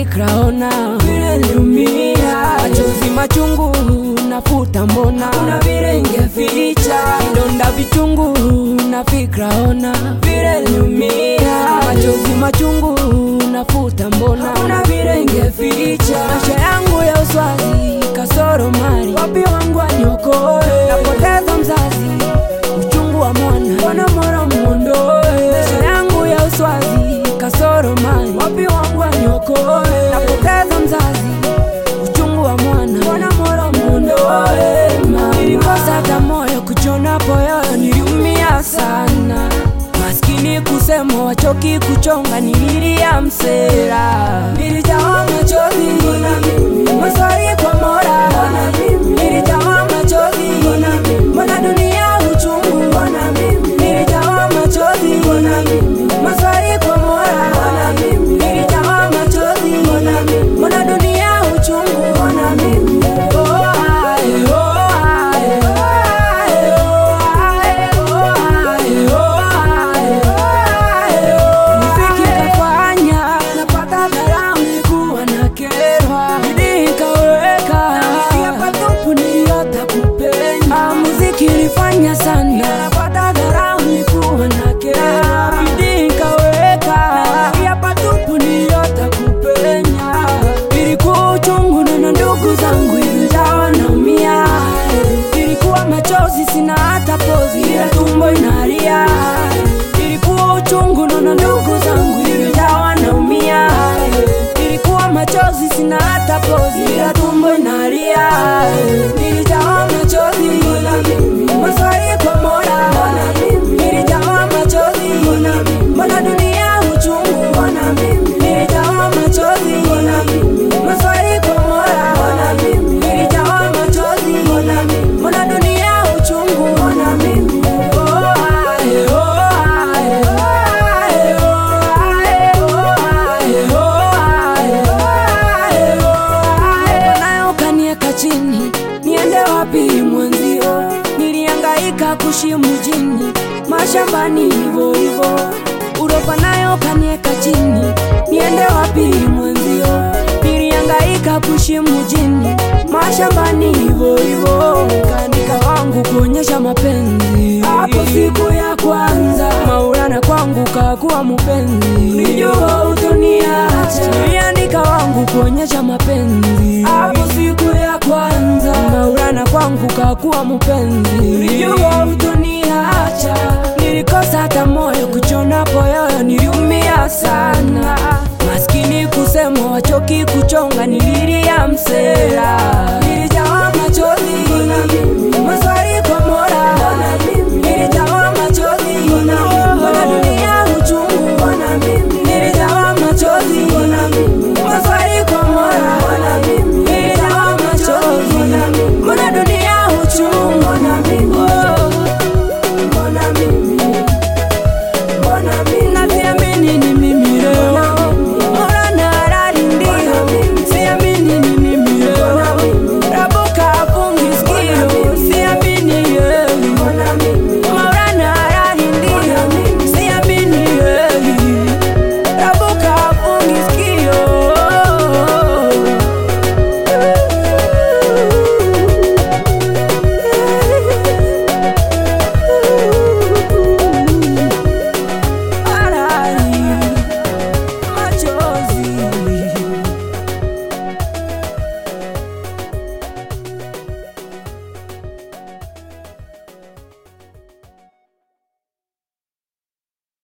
fikra, ona vile niliumia, machozi machungu nafuta, mbona kuna vile ingeficha vidonda vichungu na fikra, ona vile niliumia, machozi machungu nafuta, mbona kuna vile ingeficha maisha yangu ya uswazi, kasoro mali, wapi wangu aniokoe, napoteza mzazi, uchungu wa mwana, mbona mwana muondoe, maisha yangu ya uswazi, kasoro mali, wapi wangu aniokoe, napoteza mzazi, uchungu wa mwana, mbona mwana muondoe, nilikosa hata moyo kuchona poyoyo, niliumia sana maskini kusema wachoki kuchonga, nililia msera, nilijawa machozi, maswali kwa Mola, nilijawa machozi, mbona dunia uchungu, nilijawa machozi, maswali kwa Mola, nilijawa machozi, mbona dunia uchungu, oh, ae, oh, ae, ae, oh, ae, oh, ae, oh, ae, ae, oh. Muziki kafanya napata dharau, nilikuwa nakerwa, bidii nikaweka, nasikia patupu niliota kupenya. Ah, Muziki ilifanya sana napata dharau, nilikuwa nakerwa, bidii nikaweka, nasikia patupu niliota kupenya. Ilikuwa uchungu na ndugu zangu ilijawa naumia, ilikuwa machozi sina hata pozi, ila tumbo inalia. Ilikuwa uchungu na ndugu zangu ilijawa naumia, ilikuwa machozi sina hata pozi, ila tumbo inalia. Nilijawa machozi, maswali kwa Mola, nilijawa machozi, mbona dunia uchungu, nilijawa machozi, maswali kwa Mola, nilijawa machozi, mbona dunia uchungu, oh, ae, oh, ae, ae, oh, ae, oh, ae, oh, ae, ae, oh, ae. nayo kanieka chini, niende wapi mwenzio? Nilihangaika kushi mjini, mashambani hivo hivo, uropa nayo kanieka chini, niende wapi mwenzio? Nilihangaika kushi mjini, mashambani hivo hivo, kaandika wangu kuonyesha mapenzi. Hapo siku ya kwanza Maulana kwangu kakuwa mpenzi, nilijua utoniacha. Niliandika wangu kuonyesha mapenzi. Hapo siku ya kwanza Maulana kwangu kakuwa mpenzi, nilijua utoniacha. Nilikosa hata moyo kuchona poyoyo, niliumia sana. Maskini kusema wachoki kuchonga, nililia msela